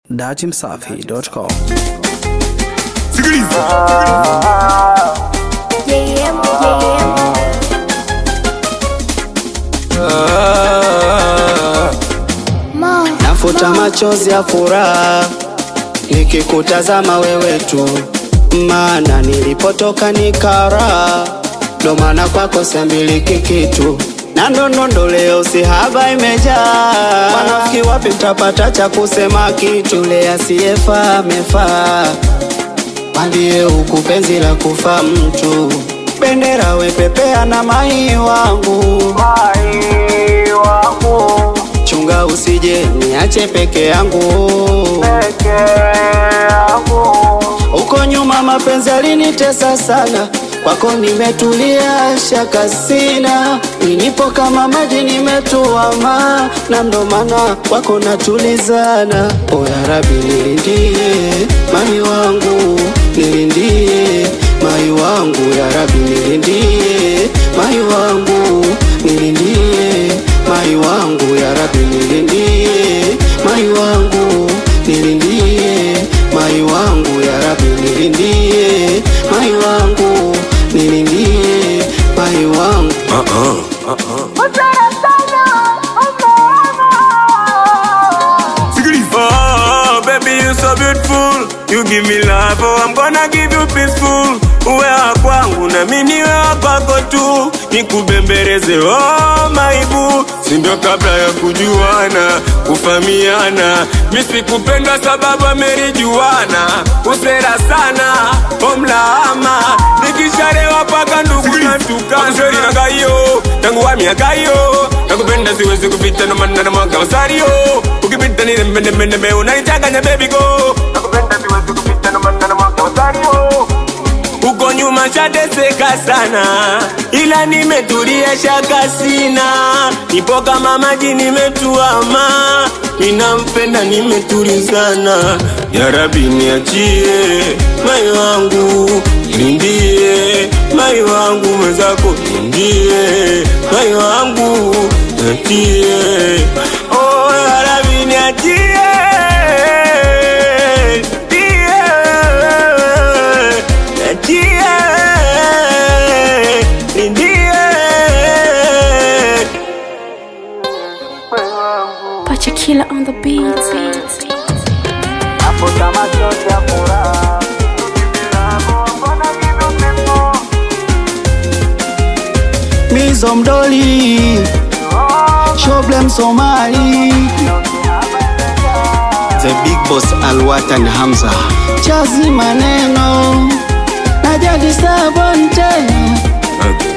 datimsafi.com. Sikiliza. JM, JM. Ma, Nafuta machozi ya furaha nikikutazama wewe tu, maana nilipotoka nikara, ndo maana kwako siambiliki kitu na ndondondo leo sihaba imejaa. Wanafiki wapi mtapata cha kusema kitu? Le asiyefaa amefaa, mwambie huku penzi la kufa mtu. Bendera wepepea na mai wangu, mai wangu chunga usije niache peke yangu huko nyuma mapenzi alinitesa sana kwako nimetulia shaka sina nilipo kama maji nimetuama na ndo maana kwako natulizana o ya rabi nilindie mami wangu nilindie mai wangu ya rabi nilindie mai wangu nilindie mai wangu ya rabi nilindie mai wangu nilindie mai wangu ya rabi nilindie mai wangu nilindie mai wangu Sikiliza. Oh, baby, you so beautiful. You give me love, oh, I'm gonna give you peaceful. Uwe wa kwangu na mimi niwe wa kwako tu, nikubembeleze oh maibu, si ndio kabla ya kujuana kufamiana. Mimi sikupenda sababu amerijuana, usera sana omlaama, nikisharewa paka ndugu na tukana na gayo tangu wa miaka hiyo nakupenda siwezi kupita no maana na mwaka masario ukipita ni nembe nembe nembe unanichanganya baby go nakupenda siwezi kupita no maana na mwaka masario uko nyuma shateseka sana, ila nimetulia shaka sina, nipo kama maji nimetuama, ninampenda nimetulizana. Ya Rabbi niachie mai wangu, nindie mai wangu mwenzako, nindie mai wangu, niachie oh, ya Rabbi niachie niachie niachie nindie Pacha Killer on the beat. nafuta machozi ya furaha Mizo mdoli Shoblem Somali The Big Boss Alwatan Hamza Chazi maneno Najadi Sabon tena Okay.